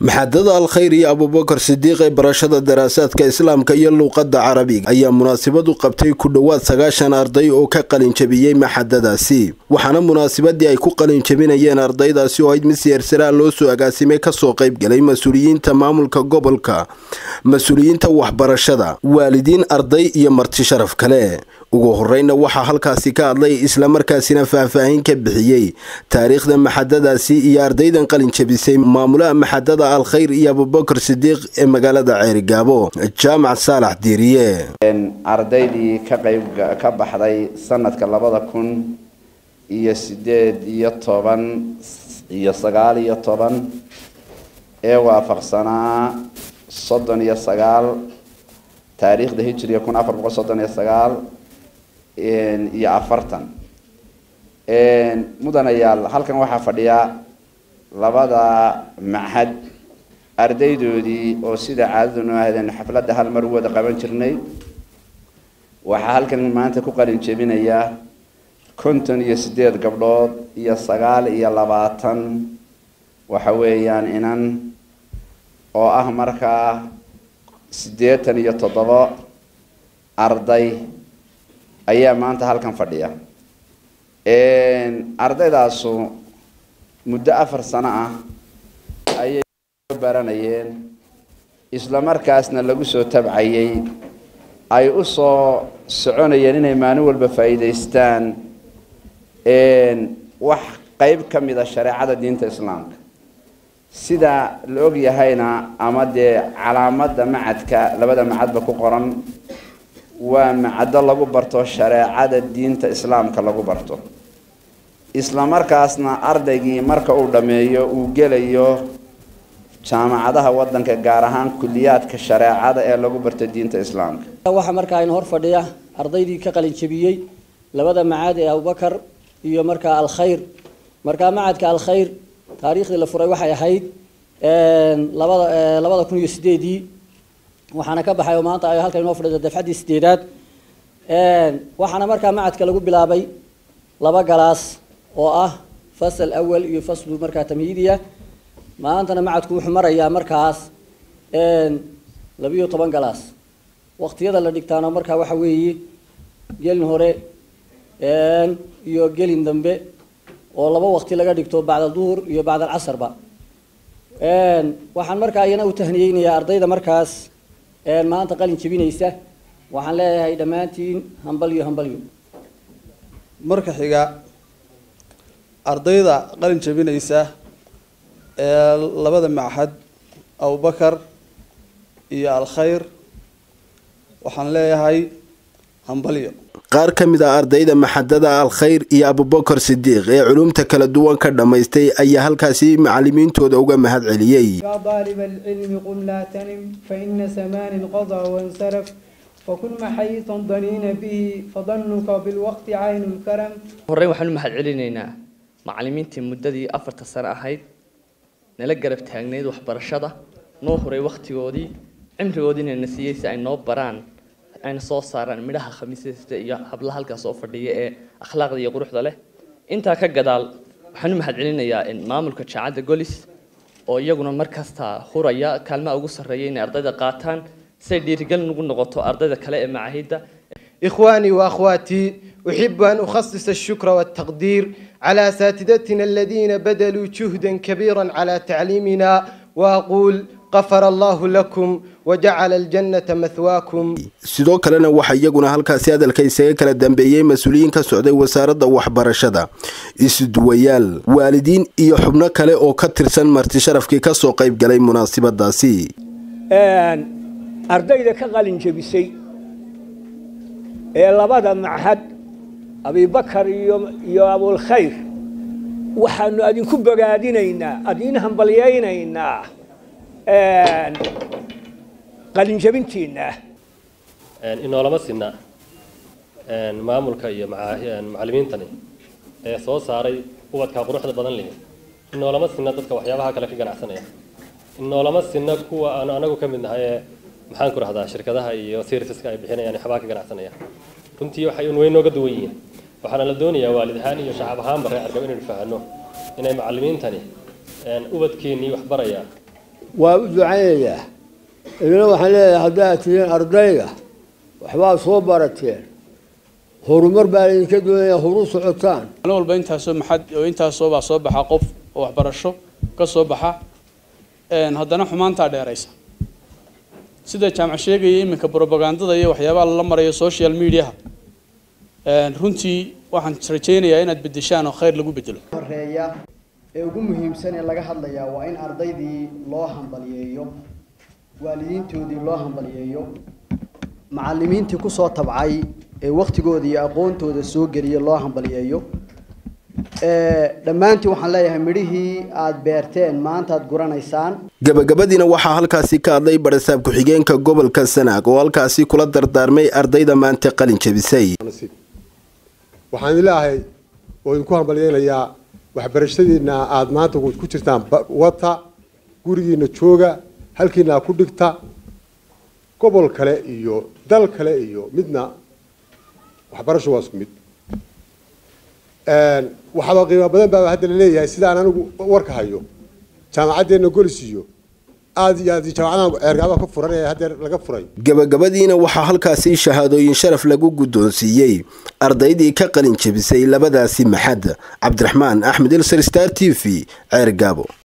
maxadada alkhayr iyo abubakar sidiiq ee barashada daraasaadka islaamka iyo luuqadda carabiga ayaa munaasabadu qabtay ku dhowaad sagaashan arday oo ka qalinjabiyey maxadadaasi waxaana munaasabadii ay ku qalinjabinayeen ardaydaasi oo ayd mid siyarsaraa loo soo agaasimay kasoo qaybgalay mas-uuliyiinta maamulka gobolka mas-uuliyiinta waxbarashada waalidiin arday iyo marti sharaf kale ugu horeyna waxaa halkaasi ka hadlay islamarkaasina faahfaahin ka bixiyey taariikhda maxadadaasi iyo ardaydan qalinjabisay maamulaha maxadada alkhayr iyo abubakar sidiiq ee magaalada ceerigaabo jaamac saalax diiriye ardaydii ka qayb ka baxday sanadka labada kun iyo sideed iyo toban iyo sagaal iyo toban ee waafaqsanaa soddon iyo sagaal taariikhda hijriga kun afar boqol soddon iyo sagaal iyo afartan mudanayaal halkan waxaa fadhiya labada machad ardaydoodii oo sida caadadunu ahaydeen xafladda hal mar u wada qaban jirnay waxaa halkan maanta ku qalin jebinaya konton iyo sideed gabdhood iyo sagaal iyo labaatan waxa weeyaan inan oo ah markaa siddeetan iyo toddobo arday ayaa maanta halkan fadhiya ardaydaasu muddo afar sano ah ayay baranayeen isla markaasna lagu soo tabcayay ay u soo soconayeen inay maalin walba faa'iidaystaan wax qeyb ka mida shareecada diinta islaamka sida la og yahayna ama dee calaamadda macadka labada macadba ku qoran waa macaddo lagu barto shareecada diinta islaamka lagu barto isla markaasna ardaygii marka uu dhammeeyo uu gelayo jaamacadaha waddanka gaar ahaan kuliyaadka shareecada ee lagu barto diinta islaamka waxaa markaa in hor fadhiya ardaydii ka qalin jebiyey labada macad ee abubakar iyo markaa alkhayr markaa macadka alkhayr taariikhdii la furay waxay ahayd labada labada kun iyo sideedii waxaana ka baxay oo maanta ay halkan inoo fadhido dafcaddii sideedaad waxaana markaa macadka lagu bilaabay laba galaas oo ah fasal awal iyo faslu markaa tamhiidiya maantana macadku wuxuu marayaa markaas labiyo toban galaas waqtiyada la dhigtaana markaa waxa weeye gelin hore iyo gelin dambe oo laba waqti laga dhigto bacda duhur iyo bacda alcasarba waxaan markaa iyana u tahniyeynayaa ardayda markaas maanta qalin jebinaysa waxaan leeyahay dhammaantiin hambalyo hambalyo marka xiga ardayda qalin jebinaysa ee labada machad abubakar iyo alkhayr waxaan leeyahay hambalyo qaar ka mid ah ardayda maxadada alkhayr iyo abubakar sidiiq ee culumta kala duwan ka dhammaystay ayaa halkaasi macalimiintooda uga mahad celiyey طالب العلم قم لا تنم فإن زمان قضى وانصرف وكن محيطا ضنين به فظنك بالوقت عين الكرم horey waxaan u mahad celinaynaa macalimiintii muddadii afarta sano ahayd nala garab taagneyd waxbarashada noo huray wakhtigoodii cimrigoodiina na siiyey si ay noo baraan ayna soo saaraan midhaha khamiisasta iyo hablaha halkaas oo fadhiya ee akhlaaqda iyo quruxda leh intaa ka gadaal waxaan u mahad celinayaa maamulka jaacadda golis oo iyaguna mar kasta huraya kaalmaha ugu sarreeya inay ardayda qaataan si ay dhiirigelin ugu noqoto ardayda kale ee macaahidda إخواني وأخواتي أحب أن أخصص الشكر والتقدير على أساتذتنا الذين بذلوا جهدا كبيرا على تعليمنا وأقول غفر الله لكم وجعل الجنة مثواكم sidoo kalena waxaa iyaguna halkaasi hadalka isaga kala dambeeyey mas-uuliyiin ka socday wasaaradda waxbarashada isuduwayaal waalidiin iyo xubno kale oo ka tirsan marti sharafkii kasoo qayb galay munaasabadaasi ardayda ka qalin jebisay ee labada machad abibakar iyo iyo abulkhayr waxaanu adinku bogaadinaynaa adin hambalyaynaynaa qalinjabintiina inoolama sinna maamulka iyo macalimiintani ee soo saaray ubadka quruxda badan leh inoolama sinna dadka waxyaabaha kale ka ganacsanaya inoolama sinna kuwa aan anagu ka mid nahay ee maxaan ku rahdaa shirkadaha iyo serviceska ay bixinayaan waxbaa ka ganacsanaya runtii waxay un way nooga duwan yihiin waxaana la doonayaa waalid ahaan iyo shacab ahaanba reer argab inaynu fahanno inay macalimiintani ubadkeennii wax baraya waa u ducaynayaa idina waxaan leeyahay haddaad tihiin ardayda waxbaad soo barateen horumar baa laydinka doonaya horu socotaan maalin walba intaasoo maxad oo intaasoo baa soo baxa qof oo waxbarasho ka soo baxa haddana xumaantaa dheeraysa sida jaamac sheegaya iminka brobagandada iyo waxyaabaha lala marayo social mediaha runtii waxaan rajaynayaa inaad bedeshaan oo khayr lagu bedelo horeeya ee ugu muhiimsan ee laga hadlayaa waa in ardaydii loo hambaliyeeyo waalidiintoodii loo hambaliyeeyo macallimiintii kusoo tabcay ee waktigooda iyo aqoontooda soo geliya loo hambaliyeeyo dhammaantiin waxaan leeyahay midhihii aada beerteen maanta aad guranaysaan gabagabadiina waxaa halkaasi ka hadlay barasaab ku-xigeenka gobolka sanaag oo halkaasi kula dardaarmay ardayda maanta qalin jebisay waxaan ilaahay oo idinku hambalyeynayaa waxbarashadiina aada maanta ku jirtaan wata gurigiina jooga halkiina ku dhigta gobol kale iyo dal kale iyo midna waxbarasho waa isku mid waxaaba qiimo badan baa hadda la leeyahay sidaan anigu warka hayo jaamacaddeena golis iyo aada iyo aad jaamacadaha ceergaabaha ka furan ee haddeer laga furay gabagabadiina waxaa halkaasi shahaadooyin sharaf lagu guddoonsiiyey ardaydii ka qalin jebisay labadaasi maxad cabdiraxmaan axmed ilsar star t v ceer gaabo